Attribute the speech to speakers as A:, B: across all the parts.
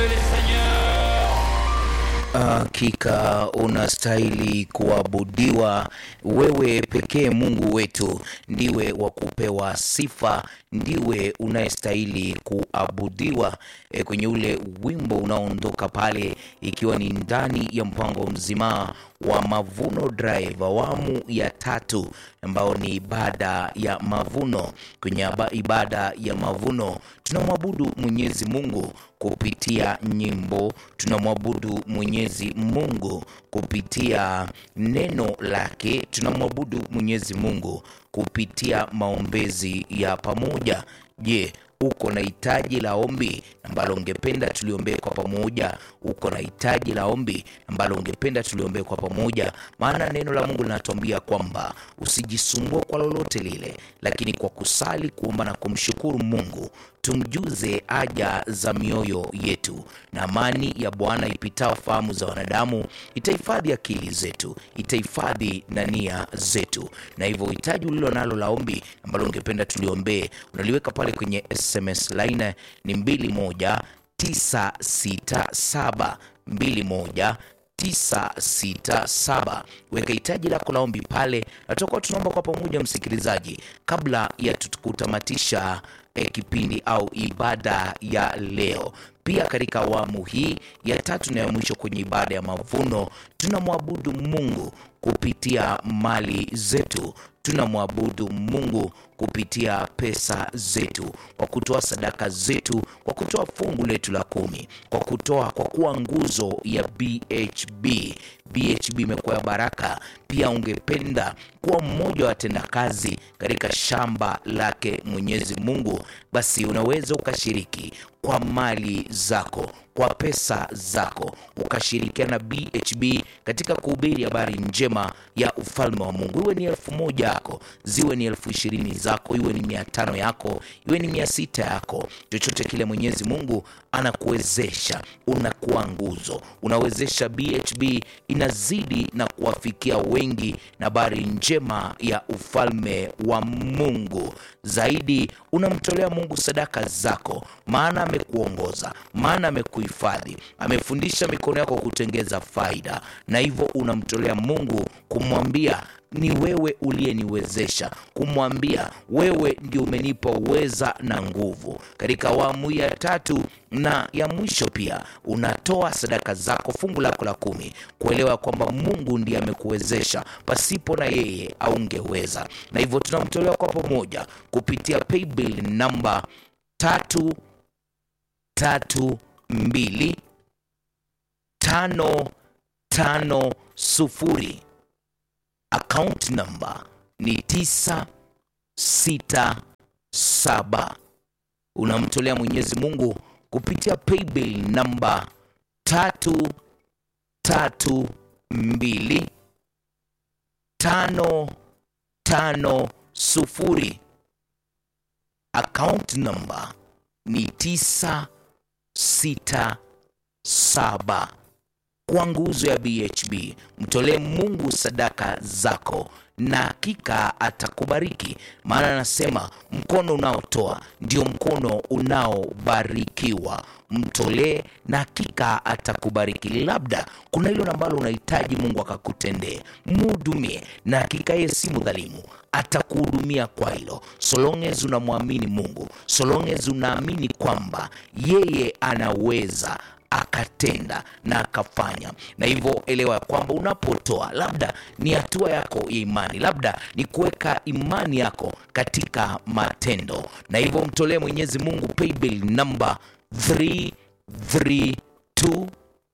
A: le Seigneur.
B: Hakika unastahili kuabudiwa wewe pekee. Mungu wetu ndiwe wa kupewa sifa, ndiwe unayestahili kuabudiwa. E, kwenye ule wimbo unaoondoka pale, ikiwa ni ndani ya mpango mzima wa Mavuno Drive awamu ya tatu, ambao ni ibada ya mavuno. Kwenye aba- ibada ya mavuno tunamwabudu Mwenyezi Mungu kupitia nyimbo, tunamwabudu Mwenyezi Mungu kupitia neno lake, tunamwabudu Mwenyezi Mungu kupitia maombezi ya pamoja. Je, uko na hitaji la ombi ambalo ungependa tuliombee kwa pamoja? Uko na hitaji la ombi ambalo ungependa tuliombee kwa pamoja? Maana neno la Mungu linatuambia kwamba usijisumbue kwa lolote lile, lakini kwa kusali, kuomba na kumshukuru Mungu tumjuze haja za mioyo yetu, na amani ya Bwana ipitao fahamu za wanadamu itahifadhi akili zetu, itahifadhi na nia zetu. Na hivyo hitaji ulilo nalo la ombi ambalo ungependa tuliombee, unaliweka pale kwenye SMS line ni 21967 21 967 weka hitaji lako la ombi pale, na tutakuwa tunaomba kwa pamoja, msikilizaji, kabla ya kutamatisha eh, kipindi au ibada ya leo. Pia katika awamu hii ya tatu na ya mwisho kwenye ibada ya mavuno, tunamwabudu Mungu kupitia mali zetu, tunamwabudu Mungu kupitia pesa zetu, kwa kutoa sadaka zetu, kwa kutoa fungu letu la kumi, kwa kutoa, kwa kuwa nguzo ya BHB. BHB imekuwa ya baraka. Pia ungependa kuwa mmoja wa watendakazi katika shamba lake Mwenyezi Mungu, basi unaweza ukashiriki kwa mali zako kwa pesa zako ukashirikiana na BHB katika kuhubiri habari njema ya ufalme wa Mungu. Iwe ni elfu moja yako, ziwe ni elfu ishirini zako, iwe ni mia tano yako, iwe ni mia sita yako, chochote kile Mwenyezi Mungu anakuwezesha, unakuwa nguzo, unawezesha BHB inazidi na kuwafikia wengi na habari njema ya ufalme wa Mungu. Zaidi unamtolea Mungu sadaka zako, maana amekuongoza, maana amekuhifadhi, amefundisha mikono yako kutengeza faida, na hivyo unamtolea Mungu kumwambia ni wewe uliyeniwezesha, kumwambia wewe ndio umenipa uweza na nguvu. Katika awamu ya tatu na ya mwisho pia unatoa sadaka zako, fungu lako la kumi, kuelewa kwamba Mungu ndiye amekuwezesha, pasipo na yeye aungeweza. Na hivyo tunamtolea kwa pamoja kupitia paybill namba tatu tatu mbili tano tano sufuri account number ni tisa sita saba. Unamtolea Mwenyezi Mungu kupitia paybill namba tatu tatu mbili tano tano sufuri account number ni tisa sita saba kwa nguzo ya BHB. Mtolee Mungu sadaka zako na hakika atakubariki, maana anasema mkono unaotoa ndio mkono unaobarikiwa. Mtolee na hakika atakubariki. Labda kuna hilo ambalo unahitaji Mungu akakutendee, mhudumie, na hakika yeye si mdhalimu, atakuhudumia kwa hilo, so long as unamwamini Mungu, so long as unaamini kwamba yeye anaweza akatenda na akafanya. Na hivyo elewa ya kwamba unapotoa, labda ni hatua yako ya imani, labda ni kuweka imani yako katika matendo, na hivyo mtolee Mwenyezi Mungu paybill number 332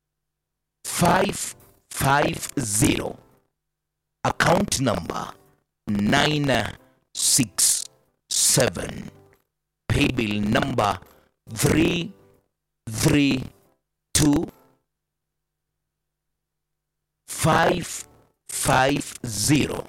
B: 550 account number 967 paybill number 332 550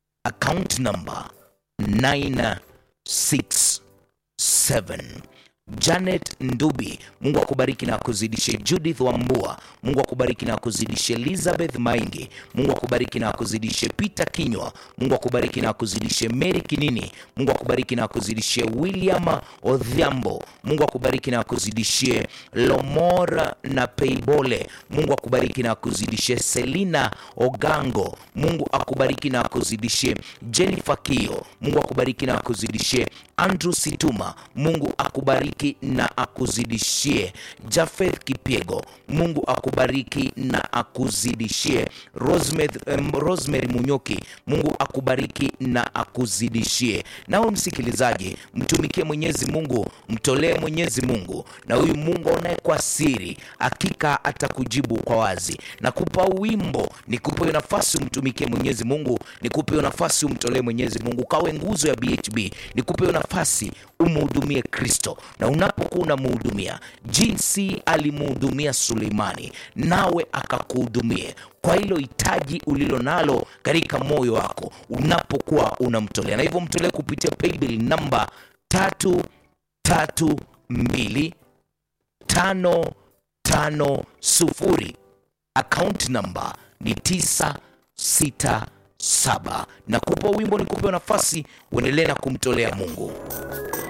B: account number 967 Janet Ndubi, Mungu akubariki na akuzidishe. Judith Wambua, Mungu akubariki na akuzidishe. Elizabeth Maingi, Mungu akubariki na akuzidishe. Peter Kinywa, Mungu akubariki na akuzidishe. Mary Kinini, Mungu akubariki na akuzidishe. William Odhiambo, Mungu akubariki na akuzidishie. Lomora na Peibole, Mungu akubariki na akuzidishie. Selina Ogango, Mungu akubariki na akuzidishie. Jennifer Kio, Mungu akubariki na akuzidishie. Andrew Situma, Mungu akubariki na akuzidishie. Jafeth Kipiego, Mungu akubariki na akuzidishie. Rosemary, um, Rosemary Munyoki, Mungu akubariki na akuzidishie. Nawe msikilizaji, mtumikie Mwenyezi Mungu, mtolee Mwenyezi Mungu, na huyu Mungu aonaye kwa siri hakika atakujibu kwa wazi. Nakupa wimbo, nikupe hiyo nafasi umtumikie Mwenyezi Mungu, nikupe hiyo nafasi umtolee Mwenyezi Mungu, kawe nguzo ya BHB, nikupe hiyo nafasi umhudumie Kristo, na unapokuwa unamhudumia jinsi alimhudumia Suleimani, nawe akakuhudumie kwa hilo hitaji ulilo nalo katika moyo wako unapokuwa unamtolea, na hivyo mtolee kupitia paybill namba tatu tatu mbili tano tano sufuri account namba ni tisa sita saba na kupa wimbo ni kupewa nafasi uendelee na kumtolea Mungu.